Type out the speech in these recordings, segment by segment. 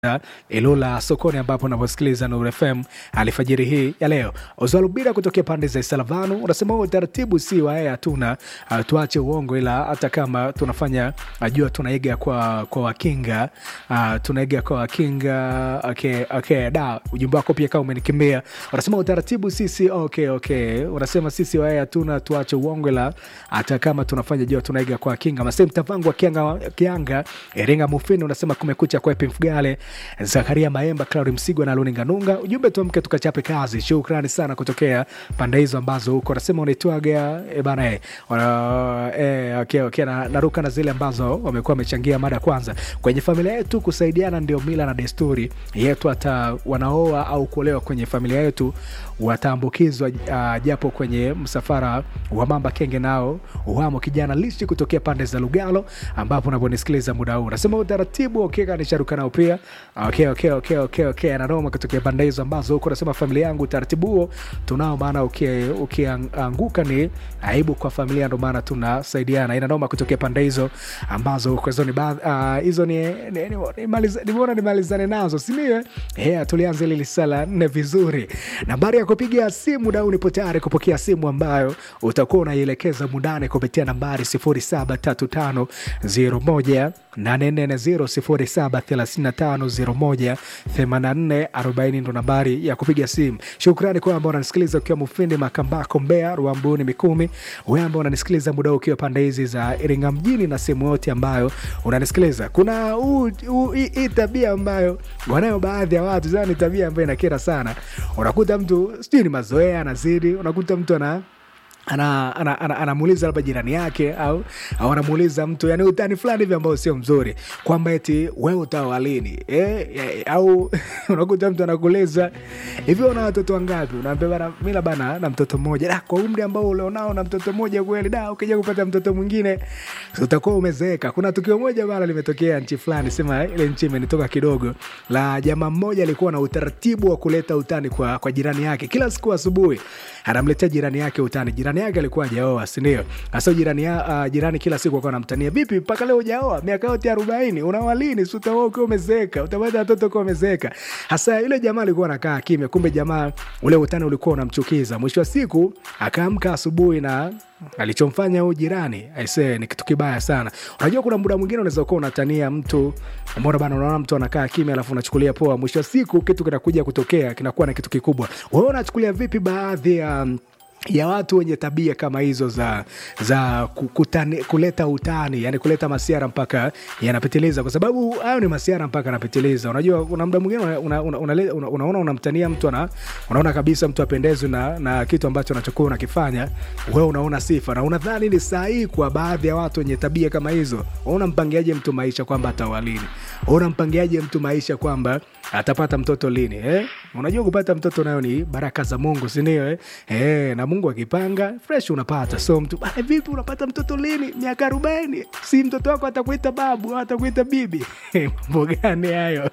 Ilula sokoni ambapo unaposikiliza Nuru FM alfajiri hii ya leo. Ozalubira kutokea pande za Salavanu unasema huo utaratibu si wae, hatuna uh, tuache uongo, ila hata kama tunafanya najua tunaiga kwa, kwa wakinga uh, tunaiga kwa wakinga okay, okay, da ujumbe wako pia kama umenikimbia. Unasema utaratibu sisi okay, okay. Unasema sisi wae hatuna tuache uongo, ila hata kama tunafanya jua tunaiga kwa wakinga. Masem Tavangu wa Kianga, Kianga Iringa Mufini unasema kumekucha kwa Epi Mfugale Zakaria Maemba, Claudi Msigwa na Luninga Nunga. Ujumbe tuamke tukachape kazi. Shukrani sana kutokea pande hizo ambazo huko nasema unaitwaga e bana e, wana, e, okay, okay, na, naruka na zile ambazo wamekuwa wamechangia mada kwanza. Kwenye familia yetu kusaidiana ndio mila na desturi yetu, hata wanaoa au kuolewa kwenye familia yetu wataambukizwa uh, japo kwenye msafara wa mamba kenge nao wamo kijana lishi kutokea pande za Lugalo ambapo unaponisikiliza muda huu nasema utaratibu okeka ni sharuka nao pia okay, okay, okay, okay, okay. Anaroma kutokea pande hizo ambazo huko nasema familia yangu utaratibu huo tunao, maana ukianguka okay, ni aibu kwa familia, ndo maana tunasaidiana. Inanoma kutokea pande hizo ambazo huko hizo ni uh, hizo ni nimeona nimalizane nazo sinio? Yeah, tulianza ile lisala nne vizuri. Nambari ya kupiga simu dau, nipo tayari kupokea simu ambayo utakuwa unaielekeza mundane kupitia nambari 073501 840 ndo nambari ya kupiga simu. Shukrani kwa ambao unanisikiliza ukiwa Mufindi, Makambako, Mbeya, Ruambuni, Mikumi, wewe ambao unanisikiliza muda ukiwa pande hizi za Iringa mjini na sehemu yote ambayo unanisikiliza. Kuna hii tabia ambayo wanayo baadhi ya watu, ni tabia ambayo inakera sana. Unakuta mtu sijui ni mazoea anazidi, unakuta mtu ana anamuuliza ana, ana, ana, ana labda jirani yake au, au anamuuliza mtu yani utani fulani hivi ambao sio mzuri kwamba eti wewe utaoa lini eh, eh, au unakuta mtu anakuuliza hivi una watoto wangapi? Unaambia bana mimi bana na mtoto mmoja. Da, kwa umri ambao ulionao na mtoto mmoja kweli, da ukija kupata mtoto mwingine utakuwa umezeeka. Kuna tukio moja bana limetokea nchi fulani, sema ile nchi imenitoka kidogo, la jamaa mmoja alikuwa na utaratibu wa kuleta utani kwa, kwa jirani yake kila siku asubuhi anamletea jirani yake utani. Jirani yake alikuwa hajaoa, si ndio? Sasa jirani ya, uh, jirani kila siku alikuwa anamtania, vipi mpaka leo hujaoa? Miaka yote 40, unaoa lini? Si utaoa ukiwa umezeeka, utapata watoto ukiwa umezeeka. Hasa yule jamaa alikuwa anakaa kimya, kumbe jamaa ule utani ulikuwa unamchukiza. Mwisho wa siku akaamka asubuhi na alichomfanya huyu jirani aisee, ni kitu kibaya sana. Unajua, kuna muda mwingine unaweza kuwa unatania mtu, mbona bana, unaona mtu anakaa kimya, alafu unachukulia poa. Mwisho wa siku kitu kinakuja kutokea, kinakuwa na kitu kikubwa. Wewe unachukulia vipi baadhi ya um, ya watu wenye tabia kama hizo za za kutani, kuleta utani yani kuleta masiara mpaka yanapitiliza, kwa sababu hayo ni masiara mpaka yanapitiliza. Unajua, kuna muda mwingine unaona una, una, una, una, una unamtania mtu ana, unaona kabisa mtu apendezwi na, na kitu ambacho unachokuwa unakifanya wewe, unaona sifa na unadhani ni sahihi. Kwa baadhi ya watu wenye tabia kama hizo, unampangiaje mtu maisha kwamba ataoa lini? Unampangiaje mtu maisha kwamba atapata mtoto lini eh? Unajua, kupata mtoto nayo ni baraka za Mungu, si ndio eh? Eh, na Mungu akipanga fresh unapata. So mtu bana, vipi unapata mtoto lini? Miaka arobaini? Si mtoto wako atakuita babu, atakuita bibi? mambo gani hayo?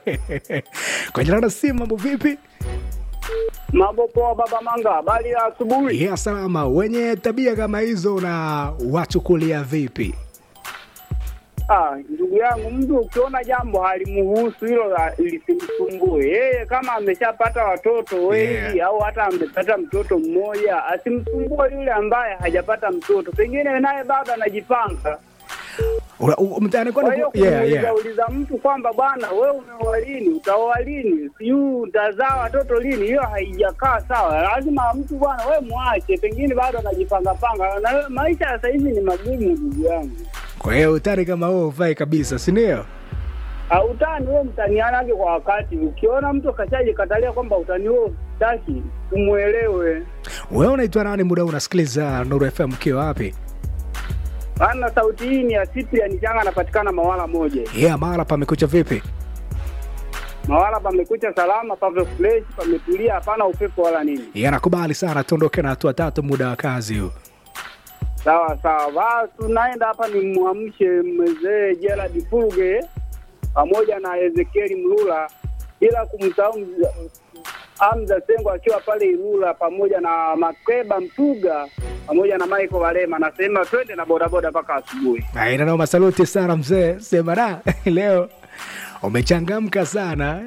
kwa jina la simu, mambo vipi? Mambo poa, baba Manga, habari ya asubuhi? Yeah, salama. Wenye tabia kama hizo na wachukulia vipi? Ah, ndugu yangu, mtu ukiona jambo halimuhusu hilo lisimsumbue yeye. Kama ameshapata watoto wengi yeah, au hata amepata mtoto mmoja, asimsumbue yule ambaye hajapata mtoto, pengine naye bado anajipanga. Kwa hiyo kumuuliza mtu kwamba bwana, wewe umeoa lini, utaoa lini, sijui utazaa watoto lini, hiyo haijakaa sawa. Lazima mtu bwana, wewe mwache, pengine bado anajipangapanga, na maisha ya sasa hivi ni magumu, ndugu yangu. Kwa hiyo utani kama huo ufai kabisa, si ndio? Uh, utani huo mtanianake kwa wakati. Ukiona mtu kashaji katalia kwamba utani huo taki, umwelewe. Wewe unaitwa nani? Muda unasikiliza Nuru FM ukiwa wapi? Ana sauti hii ni ya Cyprian Changa, anapatikana Mawala moja. Yeah, Mawala pamekucha vipi? Mawala pamekucha salama, pave fresh, pametulia, hapana upepo wala nini. Yeah, nakubali sana, tuondoke na hatua tatu, muda wa kazi huu. Sawa sawa, basi tunaenda hapa, ni mwamshe mzee Gerald Fulge pamoja na Ezekieli Mlula, bila kumsahau Hamza Sengo akiwa pale Ilula, pamoja na Makeba Mtuga pamoja na Michael Walema. Nasema twende na bodaboda mpaka asubuhi. Aina noma, saluti sana mzee, sema da leo umechangamka sana